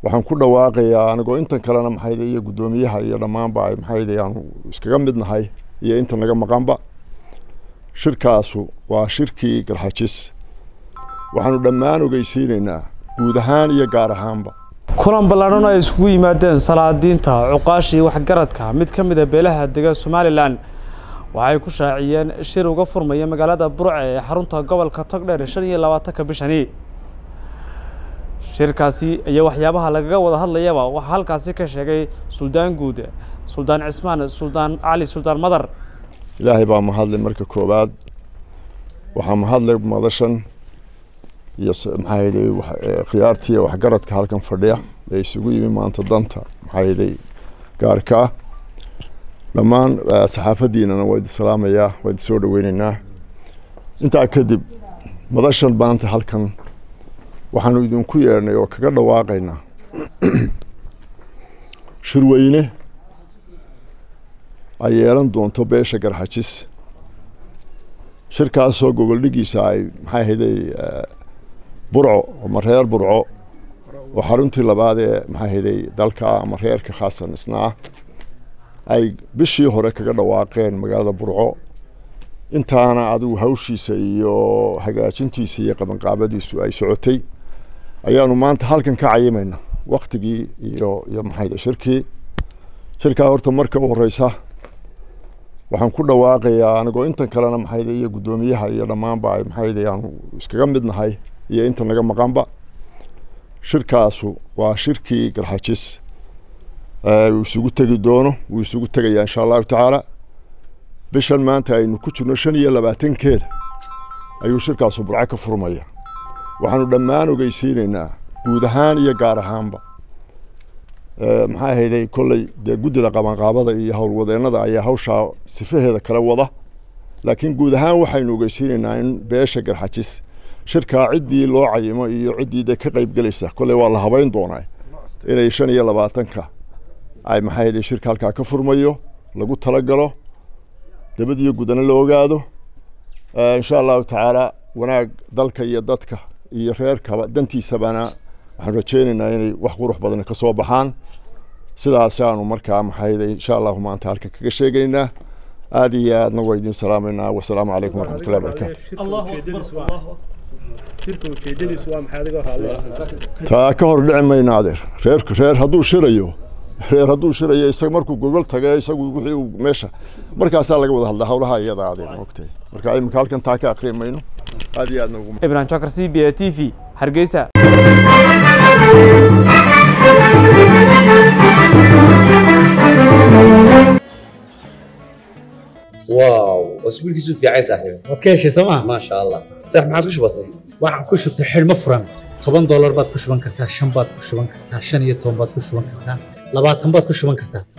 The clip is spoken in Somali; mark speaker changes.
Speaker 1: waxaan ku dhawaaqayaa anigoo intan kalena maxayde iyo guddoomiyaha iyo dhammaanba ay maxayde aanu iskaga mid nahay iyo inta naga maqanba shirkaasu waa shirkii garxajis waxaanu dhammaan ogeysiinaynaa guud ahaan iyo gaar ahaanba
Speaker 2: kulan ballaadhan ay isugu yimaadeen salaadiinta cuqaashii waxgaradka mid ka mid a beelaha dega somalilan waxay ku shaaciyeen shir uga furmaya magaalada burce ee xarunta gobolka togdheer shan iyo labaatanka bishani shirkaasi iyo waxyaabaha lagaga wada hadlayaba waxaa halkaasi ka sheegay suldaan guud suldaan cismaan suldaan cali suldaan madar
Speaker 1: ilaahay baa mahadlay marka koowaad waxaa mahadlay madashan iyo maxaayday khiyaartii waxgaradka halkan fadhiya ee isugu yimi maanta danta maxaayday gaarka ah dhammaan saxaafaddiinana waa idin salaamayaa waa idin soo dhaweyneynaa intaa kadib madashan maanta halkan waxaanu idinku yeedhnay oo kaga dhawaaqaynaa shirweyne ay yeelan doonto beesha garxajis shirkaasoo gogoldhigiisa ay maxay hayday burco ama reer burco oo xaruntii labaad ee maxay hayday dalka ama reerka khaasan isna ah ay bishii hore kaga dhawaaqeen magaalada burco intaana adigu hawshiisa iyo hagaajintiisa iyo qabanqaabadiisu ay socotay ayaanu maanta halkan ka cayimayna waktigii iyo iyo maxayda shirkii shirkaa horta marka u horeysa waxaan ku dhawaaqayaa anigoo intan kalena maxayda iyo guddoomiyaha iyo dhammaanba ay maxayda aanu iskaga mid nahay iyo inta naga maqanba shirkaasu waa shirkii garxajis uu isugu tegi doono wuu isugu tegayaa insha allahu tacaala bishan maanta aynu ku jirno shan iyo labaatankeeda ayuu shirkaasu burco ka furmaya waxaanu dhammaan ogeysiinaynaa guud ahaan iyo gaar ahaanba maxaa hayday kolley dee guddida qabanqaabada iyo howlwadeennada ayaa hawshaa sifaheeda kala wada laakiin guud ahaan waxaynu ogeysiinaynaa in beesha garxajis shirkaa ciddii loo cayimo iyo ciddii dee ka qayb gelaysa kolley waa la habeyn doonaa inay shan iyo labaatanka ay maxaa hayday shirka halkaa ka furmayo lagu talagalo dabadiyo gudana la ogaado insha allahu tacaala wanaag dalka iyo dadka iyo reerkaba dantiisabana waxaan rajeynaynaa inay wax qurux badan ka soo baxaan sidaasaanu markaa maxayda insha allahu maanta halka kaga sheegaynaa aada iyo aadna waa idin salaamaynaa wasalaamu calaykum waraxmatullahi barakaatu taa ka hor dhici mayna adeer reer reer hadduu shirayo reer hadduu shirayo isaga markuu gogol tage isagu wixii uu meesha markaasaa laga wada hadlaa howlaha iyada adeer moogtay marka imika halkan taa ka akri mayno aad iyo aadna ugu
Speaker 2: ibrahim jokar c b a t v hargeysa
Speaker 3: واو اسبوع كيسو في عايز صاحبي
Speaker 4: waad ka heshay sooma
Speaker 3: ما شاء الله صح ما عادش بسيط
Speaker 4: waxaan ku shubtay xidhmo furan toban doolar baad ku shuban kartaa shan baad ku shuban kartaa shan iyo toban baad ku shuban kartaa labaatan baad ku shuban kartaa